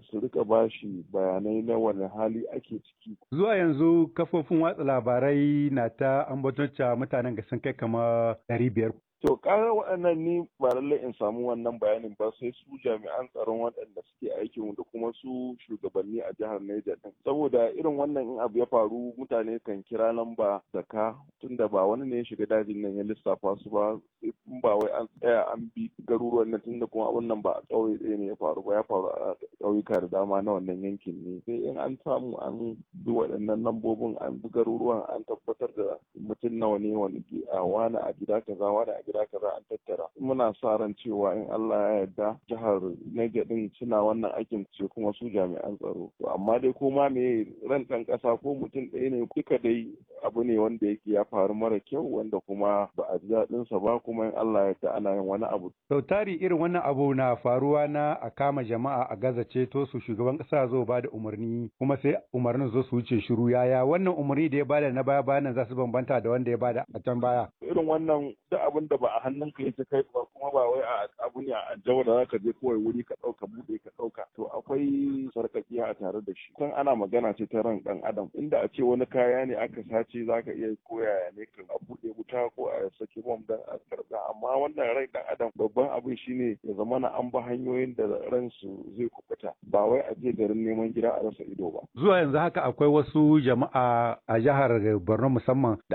su rika bashi bayanai na wani hali ake ciki. Zuwa yanzu kafofin watsa labarai na ta ambaton mutanen ga sun kai kama ɗari biyar. To ƙarar waɗannan ni ba lallai in samu wannan bayanin ba sai su jami'an tsaron waɗanda suke aikin da kuma su shugabanni a jihar Niger din. Saboda irin wannan in abu ya faru mutane kan kira lamba da ka tunda ba wani ne ya shiga dajin nan ya lissafa su ba in ba wai an tsaya an bi garuruwan nan tunda kuma abun nan ba a ƙauye ɗaya ne ya faru ba ya faru a ƙauyuka da dama na wannan yankin ne. Sai in an samu an bi waɗannan lambobin an bi garuruwan an tabbatar da mutum nawa ne wani a wani a gida kaza wani a gida kaza an tattara muna sa ran cewa in Allah ya yarda jihar Niger din suna wannan aikin ce kuma su jami'an tsaro to amma dai ko ma me ran ɗan ƙasa ko mutum ɗaya ne duka dai abu ne wanda yake ya faru mara kyau wanda kuma ba a ji daɗin sa ba kuma in Allah ya yarda ana yin wani abu sau tari irin wannan abu na faruwa na a kama jama'a a gaza ceto su shugaban ƙasa zo ba da umarni kuma sai umarnin zo su wuce shiru yaya wannan umarni da ya bada na baya bayan za su bambanta da wanda ya bada a can baya irin wannan duk abin da ba a hannunka yake kai ba kuma ba wai a abu ne a jawo da zaka je kawai wuri ka ɗauka buɗe ka ɗauka to akwai sarƙaƙiya a tare da shi kan ana magana ce ta ran ɗan adam inda a ce wani kaya ne aka sace zaka iya koya ne kan a buɗe wuta ko a saki bom dan a karɓa amma wannan rai ɗan adam babban abin shine ya zama na an ba hanyoyin da ransu zai kubuta ba wai a je garin neman gida a rasa ido ba zuwa yanzu haka akwai wasu jama'a a jihar Borno musamman da